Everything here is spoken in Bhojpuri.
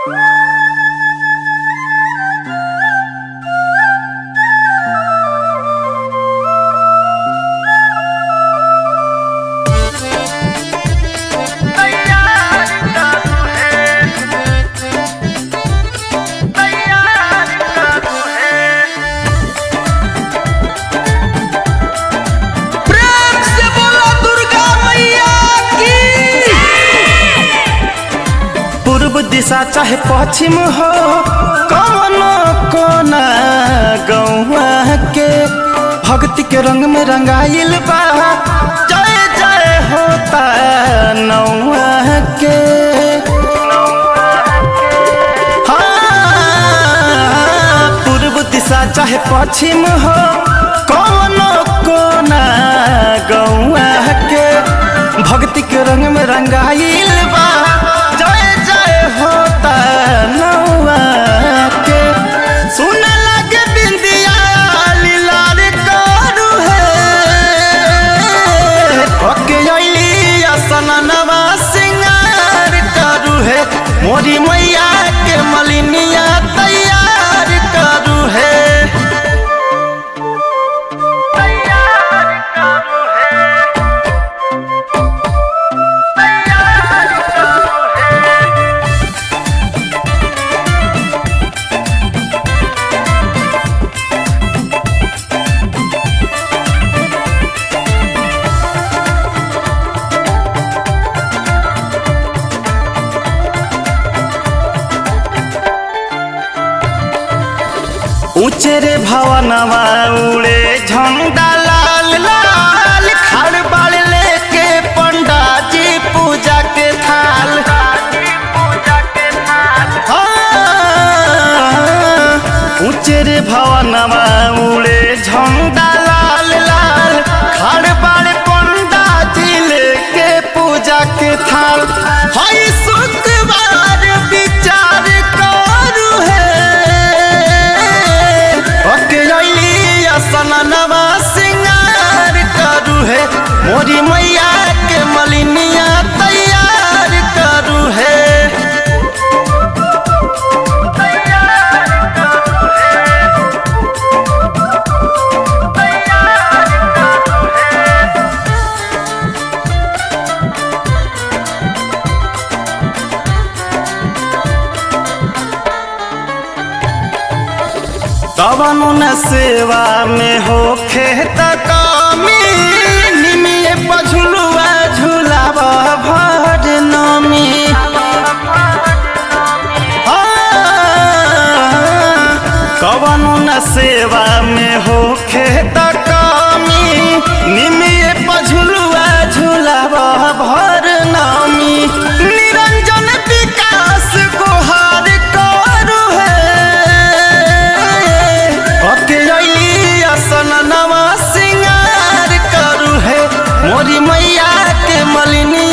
दिशा चाहे पश्चिम हो कौनो कोना गौआ के भक्ति के रंग में रंगाइल बा जय जय होता नौआ के हाँ, पूर्व दिशा चाहे पश्चिम हो कौनो कोना गौआ के भक्ति के रंग में रंगाइल बा जय जय होता नौआ के सुन लगे बिंदिया लीलार करू है ओके अइली असननवा सिंगार करू है मोरी मैया के मलिनिया तैयार करू है ऊंचे रे भवनवा उड़े झंडा लाल लाल खाड़ बाड़ लेके पंडा जी पूजा के थाल हाँ, ऊंचे रे भवनवा उड़े झंडा लाल लाल खाड़ बाड़ पंडा जी लेके पूजा के थाल हई शुक्रवार विचार करू है ओके अइली असननवा सिंगार करू है मोरी मैया के मलिनिया तैयार करू है कवनो न सेवा में हो खेत कमी निमिये पझुलुआ झुलाव भर नमी कवनो न सेवा में हो खेत कमी निमिये पझुलुआ झुलाव भर नमी निरंजन विकास गुहार करू है ओके अइली असन नवा सिंगार करू है मोरी मैया के मलिनी